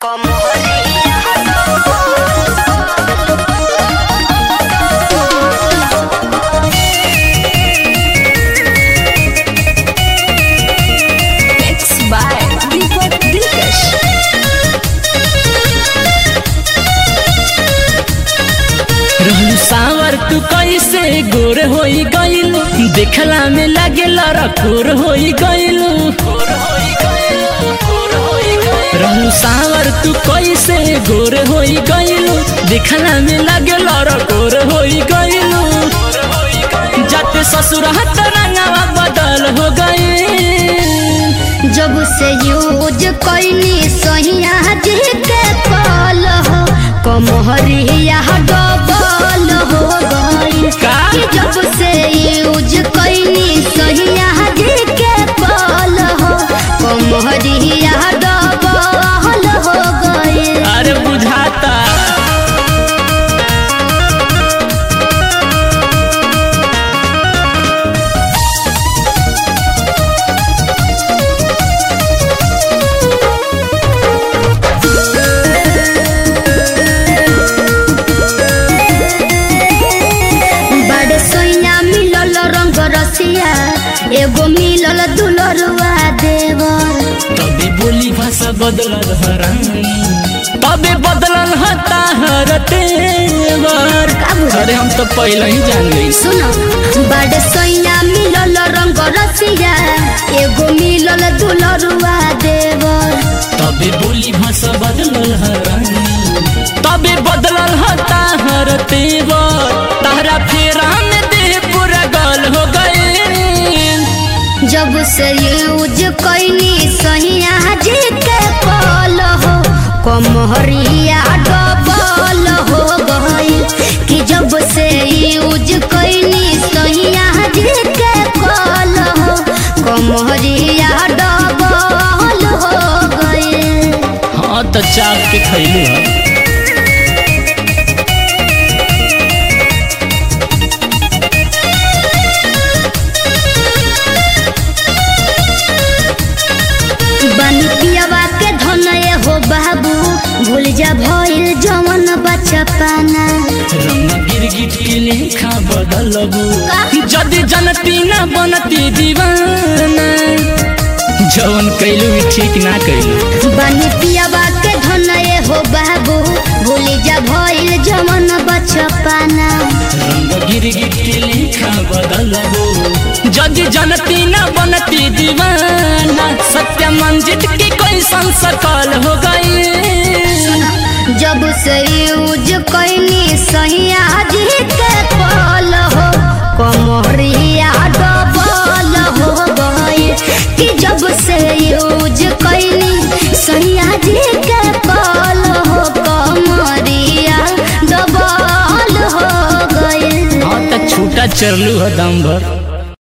como Mixed by Deepak Dilkash. रहलू सावर तू कैसे गोर होई गइल देखला में लागेल रखोर होई गइल रहलू सावर तू कैसे गोर होई गइल देखला में लागेल रखोर होई गइल जाते ससुर हाथ रंगावा बदल हो गइल जब से यूज कैनी सहिया जी के कल हो कमहरिया डबल हो गई का? कि जब से यूज कैनी सहिया जी के कल हो कमहरिया डबल हो गई अरे बुझाता बड़े सोइया मिलल रंग रसिया एगो मिलल दुलरुआ देवर तबे बोली भाषा बदलल हरानी तबे बदलल हता हर तेवर का बुझल? अरे हम तो पहले ही जान गई सुनो बड़े सोइया मिलल रंग रसिया एगो मिलल दुलरुआ देवर तबे बोली भाषा बदलल हरानी तबे बदलल हता हर तेवर तहरा फेरा में देह पूरा गल हो गए जब से यूज कैनी सहिया जी के कल हो कमहरिया डबल हो गई कि जब से यूज कैनी सहिया जी के कल हो कमहरिया डबल हो गई हाँ तो चाप के खैलू है बनी पियवा के धनय हो बाबू भूल जा भइल जवन बचपना रंग गिरगिट के लेखा बदलबू का? जदि जनती ना बनती दीवाना जवन कैलू भी ठीक ना कैलू बनी पियवा के धनय हो बाबू भूल जा भइल जवन बचपना रंग गिरगिट के लेखा बदलबू जदि जनती ना बनती दीवाना सत्य मंजित की कोई संसकल हो गई जब से यूज कैनी सहिया जी के पल हो कमरिया डबल हो गई कि जब से यूज कैनी सहिया जी के पल हो कमरिया डबल हो गई हाँ तो छूटा चरलू है दम भर